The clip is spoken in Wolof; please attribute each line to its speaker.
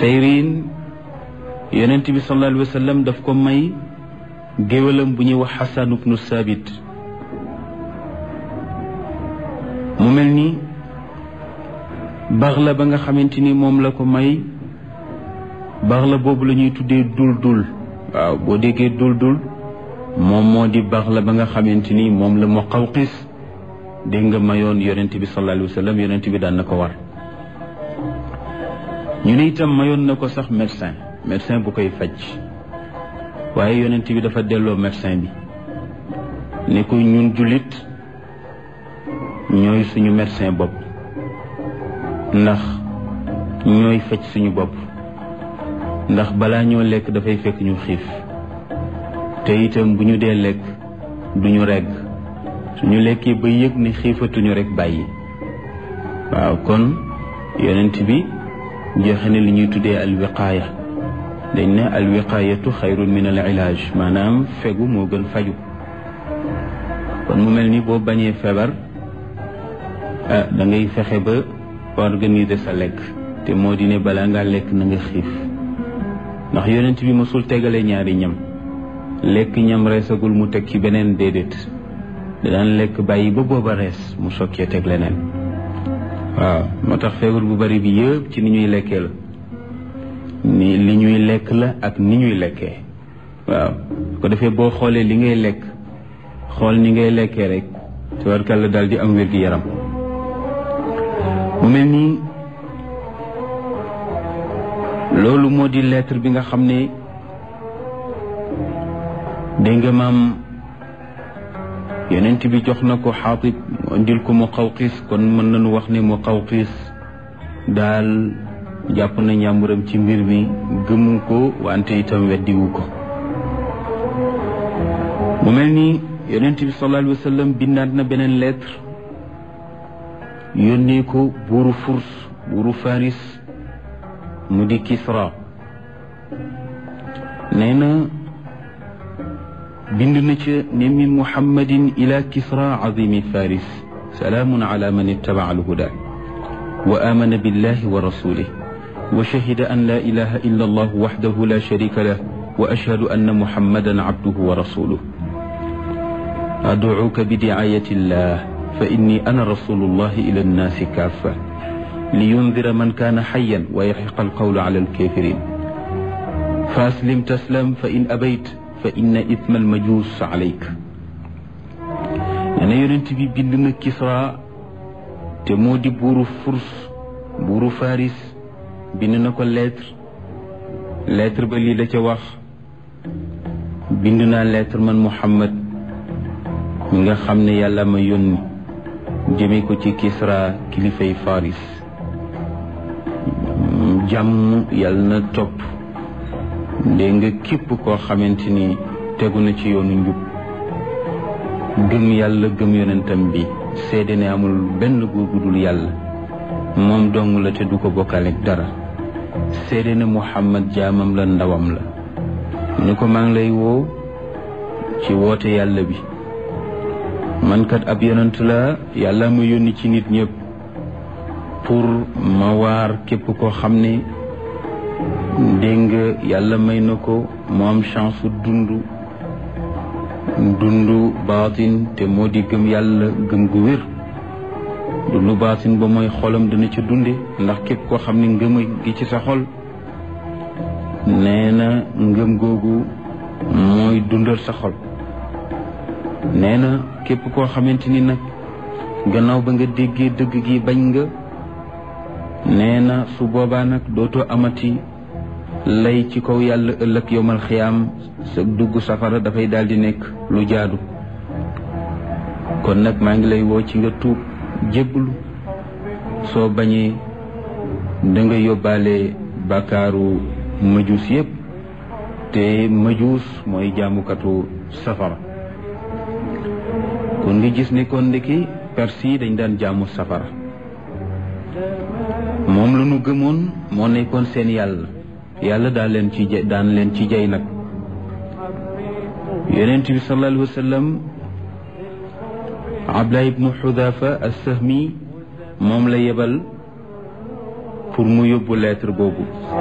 Speaker 1: sayrin yonent bi sallallahu alayhi wa sallam daf ko may géwalam bu ñuy wax xasan ibnu saabit mu mel ni baax la ba nga xamante ni moom la ko may baax la boobu la ñuy tuddee dul dul waaw boo déggee dul dul moom moo di baax la ba nga xamante ni moom la mu xawqis dégg nga mayoon yonent bi sallallahu alayhi wa sallam yonent bi daan na ko war ñu ne itam mayoon na ko sax médecin médecin bu koy faj waaye yonent bi dafa delloo médecin bi ne ko ñun jullit ñooy suñu médecin bopp ndax ñooy faj suñu bopp ndax balaa ñoo lekk dafay fekk ñu xiif te itam bu ñu dee lekk duñu regg suñu lekkee ba yëg ne xiifatuñu rek bàyyi waaw kon yonent bi joxe ne li ñuy tuddee alwiqaaya dañ ne alwiqaayatu xayrun min al ilaaj maanaam fegu moo gën faju kon mu mel ni boo bañee feebar ah da ngay fexe ba organiser sa lekk te moo di ne balaa ngaa lekk na nga xiif ndax yonent bi mosul tegale ñaari ñam lekk ñam reesagul mu teg ci beneen déedéet daan lekk bàyyi ba booba rees mu sokkee teg leneen waaw moo tax feebar bu bari bi yëpp ci ni ñuy lekkee la ni li ñuy lekk la ak ni ñuy lekkee waaw ko defee boo xoolee li ngay lekk xool ni ngay lekkee rek tabarkàlla daal di am wér-gi-yaram mu mel nii loolu moo di lettre bi nga xam ne dégg nga maam yonent bi jox na ko xaatib indil ko mu xawqis kon mën nañu wax ne mu xawqis daal jàpp na njàmburam ci mbir mi gëmu ko wante itam weddiwu ko mu mel ni yonent bi sallallahu alayhi wa sallam bindaat na beneen lettre yónnee ko buuru furs buuru faris mu di kisra nee na bind na ca ne min muhammadin ila kisra azimi faris salaamun ala man ittaba alhuda wa amana billahi wa rasulih wa shahida an la ilaha illa allah wahdahu la sharika lah wa ashhadu anna muhammadan abduhu wa rasuluh ad'uka bi di'ayati llah fa inni ana rasulullahi ila annaasi kaffa liyundira man kaana xayan wa yaxiqa alqawlu ala alkafirin fa aslim taslam fa in abayt fa inna ithma almajus alayk nee na yonent bi bind na Kisra te moo di buuru Furs buuru Faris bind na ko lettre lettre ba lii la ca wax bind naa lettre man Muhammad mi nga xam ne yàlla ma yónni jëme ko ci Kisra kilifay Faris jàmm yàlla na topp dégg nga képp koo xamante ni tegu na ci yoonu njub gëm yàlla gëm yonentam bi seede ne amul benn góor gu dul yàlla moom dong la te du ko bokkaleeg dara seede ne Muhammad jaamam la ndawam la ni ko maa ngi lay woo ci woote yàlla bi man kat ab yonent la yàlla ma yónni ci nit ñëpp pour ma waar képp koo xam ne dégg nga yàlla may na ko mu am chance dund dund baatin te moo di gëm yàlla gëm gu wér dund baatin ba mooy xolam dina ca dunde ndax képp koo xam ne ngëm gi ci sa xol nee na ngëm googu mooy dundal sa xol nee na képp koo xamante ni nag gannaaw ba nga déggee dëgg gi bañ nga nee na su boobaa nag dootoo amati lay ci kaw yàlla ëllëg yowmal xiyaam sa dugg safara dafay daal di nekk lu jaadu kon nag maa ngi lay woo ci nga tuub jébbalu soo bañee da nga yóbbaale bàkkaaru majuus yépp te majuus mooy jaamukatu safara kon nga gis ne kon ndeki perse yi dañ daan jaamu safara moom la ñu gëmoon moo nekkoon seen yàlla yàlla daan leen ci daan leen ci jay nag yonent bi sallallahu alayhi wa sallam Abdullah ibnu Xudafa as-Sahmi moom la yebal pour mu yóbbu lettre boobu